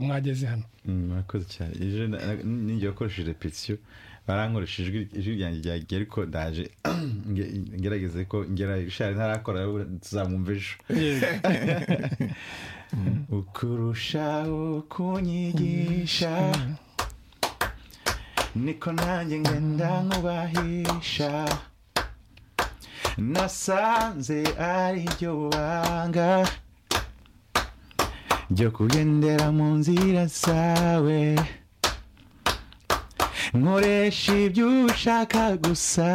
mwageze hano murakoze cyane ejo ninjye wakoresheje repetisiyo barankoresha ijwi ryanjye ryagiye ariko ndaje ngerageze ko ngera ishari ntarakora tuzamwumva ejo ukurusha ukunyigisha niko nanjye ngenda nkubahisha nasanze ari ryo banga ryo kugendera mu nzira zawe nkoresha ibyo ushaka gusa